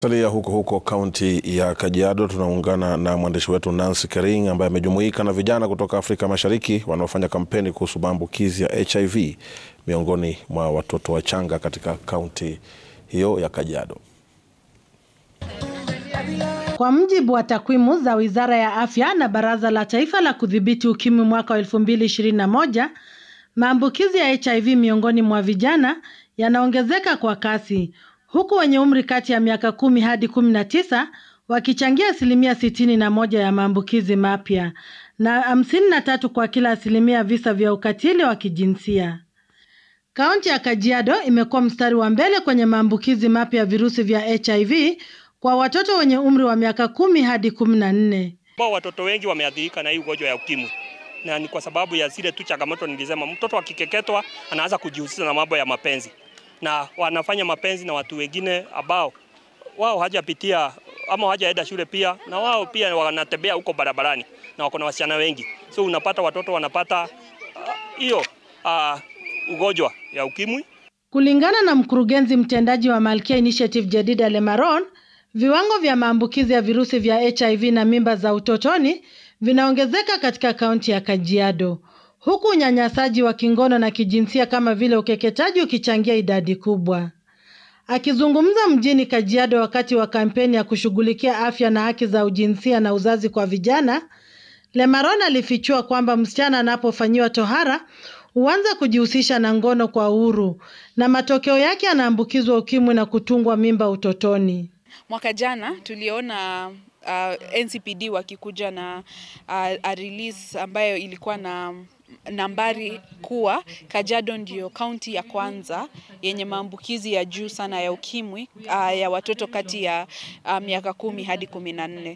Salia huko huko kaunti ya Kajiado, tunaungana na mwandishi wetu Nancy Kering ambaye amejumuika na vijana kutoka Afrika Mashariki wanaofanya kampeni kuhusu maambukizi ya HIV miongoni mwa watoto wachanga katika kaunti hiyo ya Kajiado. Kwa mujibu wa takwimu za Wizara ya Afya na Baraza la Taifa la Kudhibiti Ukimwi mwaka wa 2021, maambukizi ya HIV miongoni mwa vijana yanaongezeka kwa kasi huku wenye umri kati ya miaka kumi hadi kumi na tisa wakichangia asilimia sitini na moja ya maambukizi mapya na hamsini na tatu kwa kila asilimia visa vya ukatili wa kijinsia. Kaunti ya Kajiado imekuwa mstari wa mbele kwenye maambukizi mapya ya virusi vya HIV kwa watoto wenye umri wa miaka kumi hadi kumi na nne. Watoto wengi wameathirika na hii ugonjwa ya ukimwi na ni kwa sababu ya zile tu changamoto nilisema. Mtoto akikeketwa anaanza kujihusisha na mambo ya mapenzi na wanafanya mapenzi na watu wengine ambao wao hajapitia ama hajaenda shule pia, na wao pia wanatembea huko barabarani na wako na wasichana wengi, so unapata watoto wanapata hiyo uh, uh, ugonjwa ya ukimwi. Kulingana na mkurugenzi mtendaji wa Malkia Initiative Jedida Lemaron, viwango vya maambukizi ya virusi vya HIV na mimba za utotoni vinaongezeka katika kaunti ya Kajiado huku unyanyasaji wa kingono na kijinsia kama vile ukeketaji ukichangia idadi kubwa. Akizungumza mjini Kajiado wakati wa kampeni ya kushughulikia afya na haki za ujinsia na uzazi kwa vijana, Lemaron alifichua kwamba msichana anapofanyiwa tohara huanza kujihusisha na ngono kwa uhuru na matokeo yake anaambukizwa ukimwi na kutungwa mimba utotoni. Mwaka jana tuliona uh, NCPD wakikuja na uh, a release ambayo ilikuwa na nambari kuwa Kajiado ndio kaunti ya kwanza yenye maambukizi ya juu sana ya ukimwi uh, ya watoto kati ya uh, miaka kumi hadi kumi na nne.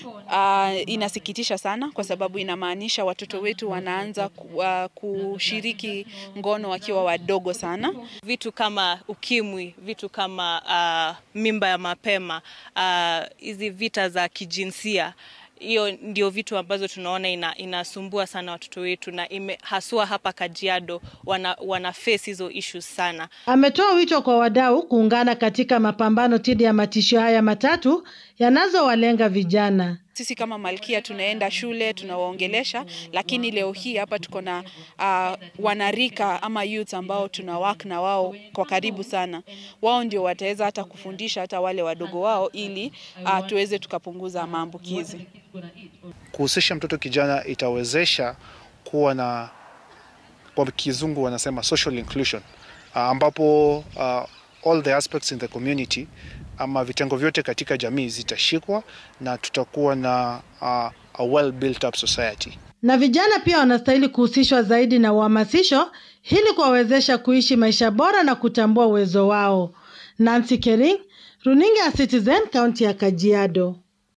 Uh, inasikitisha sana kwa sababu inamaanisha watoto wetu wanaanza uh, kushiriki ngono wakiwa wadogo sana. Vitu kama ukimwi, vitu kama uh, mimba ya mapema, hizi uh, vita za kijinsia hiyo ndio vitu ambazo tunaona ina, inasumbua sana watoto wetu na ime, haswa hapa Kajiado wana, wana face hizo issues sana. Ametoa wito kwa wadau kuungana katika mapambano dhidi ya matishio haya matatu yanazowalenga vijana. Sisi kama Malkia tunaenda shule tunawaongelesha, lakini leo hii hapa tuko na uh, wanarika ama youth ambao tuna work na wao kwa karibu sana. Wao ndio wataweza hata kufundisha hata wale wadogo wao, ili uh, tuweze tukapunguza maambukizi. Kuhusisha mtoto kijana itawezesha kuwa na, kwa kizungu wanasema social inclusion, uh, ambapo uh, all the aspects in the community ama vitengo vyote katika jamii zitashikwa na tutakuwa na uh, a well built up society. Na vijana pia wanastahili kuhusishwa zaidi na uhamasisho ili kuwawezesha kuishi maisha bora na kutambua uwezo wao. Nancy Kering, Runinga ya Citizen, kaunti ya Kajiado.